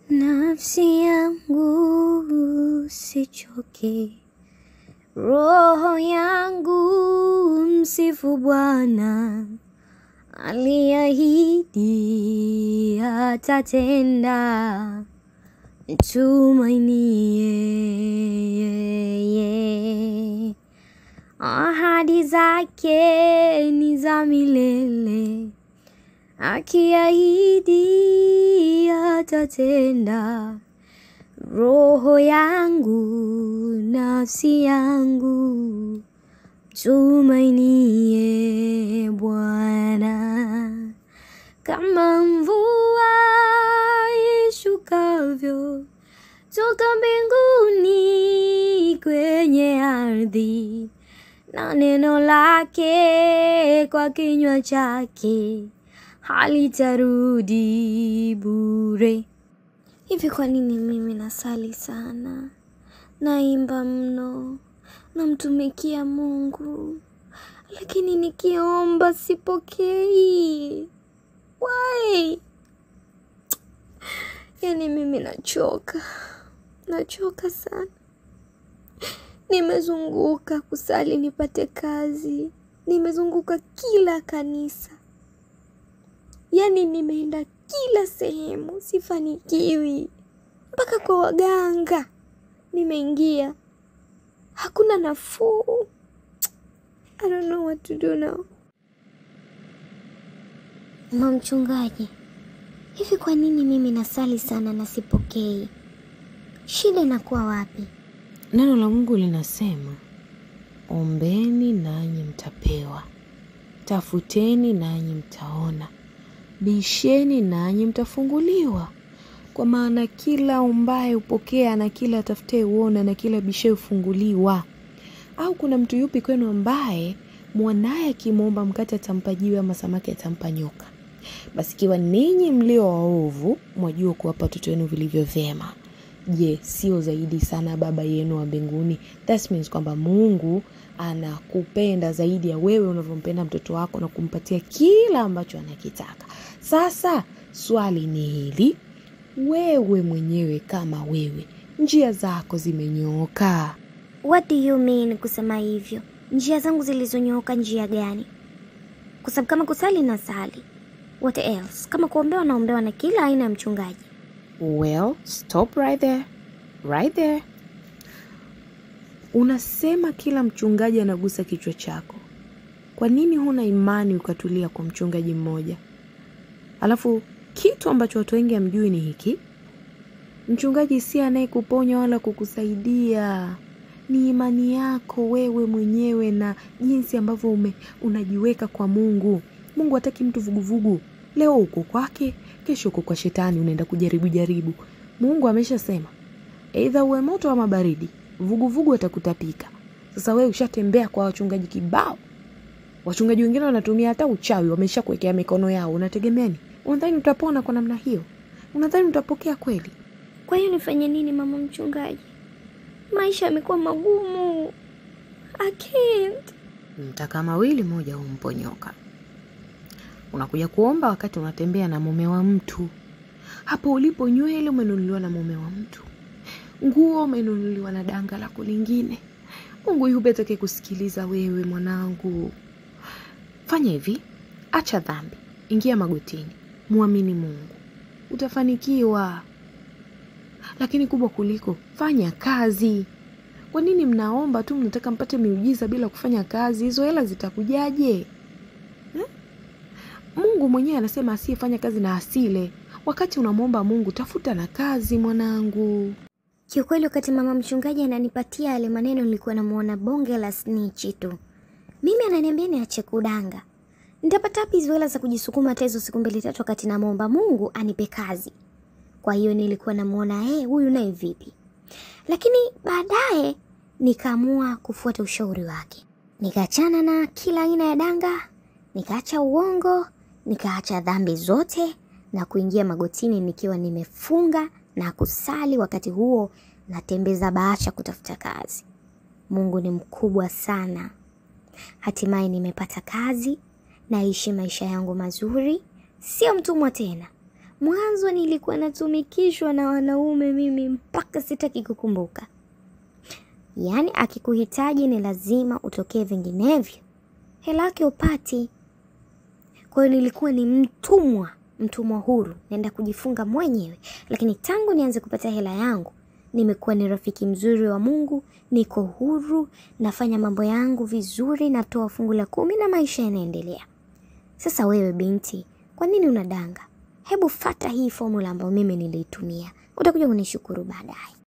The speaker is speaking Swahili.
Nafsi yangu sichoke, roho yangu msifu Bwana, aliahidi atatenda, mtumainie yeye. Ahadi zake ni za milele, akiahidi atatenda. Roho yangu, nafsi yangu, tumainie Bwana. Kama mvua ishukavyo toka mbinguni kwenye ardhi, na neno lake kwa kinywa chake halitarudi bure. Hivi kwa nini mimi nasali sana, naimba mno, namtumikia Mungu, lakini nikiomba sipokei? Why? Yaani mimi nachoka, nachoka sana. Nimezunguka kusali nipate kazi, nimezunguka kila kanisa, yaani nimeenda kila sehemu, sifanikiwi. Mpaka kwa waganga nimeingia, hakuna nafuu. I don't know what to do now. Mama mchungaji, hivi kwa nini mimi nasali sana na sipokei? Shida inakuwa wapi? Neno la Mungu linasema, ombeni nanyi mtapewa, tafuteni nanyi mtaona, bisheni nanyi mtafunguliwa. Kwa maana kila ombaye hupokea, na kila atafutaye huona, na kila bishaye hufunguliwa. Au kuna mtu yupi kwenu ambaye mwanaye akimwomba mkate atampa jiwe, ama samaki atampa nyoka? Basi ikiwa ninyi mlio waovu mwajua kuwapa watoto wenu vilivyo vyema, je, sio zaidi sana Baba yenu wa mbinguni? That means kwamba Mungu anakupenda zaidi ya wewe unavyompenda mtoto wako na kumpatia kila ambacho anakitaka. Sasa swali ni hili, wewe mwenyewe kama wewe, njia zako zimenyooka? What do you mean kusema hivyo? Njia zangu zilizonyooka njia gani? Kwa sababu kama kusali na sali, what else? Kama kuombewa naombewa na kila aina ya mchungaji. Well, stop right there. Right there. Unasema kila mchungaji anagusa kichwa chako. Kwa nini huna imani ukatulia kwa mchungaji mmoja? Alafu kitu ambacho watu wengi hamjui ni hiki, mchungaji si anayekuponya wala kukusaidia, ni imani yako wewe mwenyewe na jinsi ambavyo ume unajiweka kwa Mungu. Mungu hataki mtu vuguvugu. Leo uko kwake, kesho uko kwa shetani, unaenda kujaribu jaribu. Mungu ameshasema aidha uwe moto ama baridi, vuguvugu atakutapika. Sasa wewe ushatembea kwa wachungaji kibao, wachungaji wengine wanatumia hata uchawi, wamesha kuwekea mikono yao. Unategemea nini? Unadhani utapona kwa namna hiyo? Unadhani utapokea kweli? Kwa hiyo nifanye nini mama mchungaji? Maisha yamekuwa magumu. I can't. Mtaka mawili, moja humponyoka. Unakuja kuomba wakati unatembea na mume wa mtu. Hapo ulipo, nywele umenunuliwa na mume wa mtu, nguo umenunuliwa na danga lako lingine. Mungu yupi atake kusikiliza wewe mwanangu? Fanya hivi, acha dhambi, ingia magotini, mwamini Mungu, utafanikiwa. Lakini kubwa kuliko, fanya kazi. Kwa nini mnaomba tu, mnataka mpate miujiza bila kufanya kazi? Hizo hela zitakujaje? Eh? Mungu mwenyewe anasema asiyefanya kazi na asile. Wakati unamwomba Mungu, tafuta na kazi mwanangu. Kiukweli, wakati mama mchungaji ananipatia yale maneno, nilikuwa namuona bonge la snichi tu. Mimi ananiambia niache kudanga. Nitapata wapi hizo hela za kujisukuma hata hizo siku mbili tatu, wakati namwomba Mungu anipe kazi? Kwa hiyo nilikuwa namuona eh, huyu naye vipi? Lakini baadaye nikaamua kufuata ushauri wake, nikaachana na kila aina ya danga, nikaacha uongo, nikaacha dhambi zote na kuingia magotini nikiwa nimefunga na kusali. Wakati huo natembeza bahasha kutafuta kazi. Mungu ni mkubwa sana. Hatimaye nimepata kazi, naishi maisha yangu mazuri, sio mtumwa tena, Mwanzo nilikuwa natumikishwa na wanaume mimi mpaka sitaki kukumbuka. Yaani akikuhitaji ni lazima utokee, vinginevyo hela yake upati. Kwa hiyo nilikuwa ni mtumwa, mtumwa huru, naenda kujifunga mwenyewe. Lakini tangu nianze kupata hela yangu, nimekuwa ni rafiki mzuri wa Mungu, niko huru, nafanya mambo yangu vizuri, natoa fungu la kumi na maisha yanaendelea. Sasa wewe binti, kwa nini unadanga? Hebu fata hii formula ambayo mimi niliitumia, utakuja kunishukuru baadaye.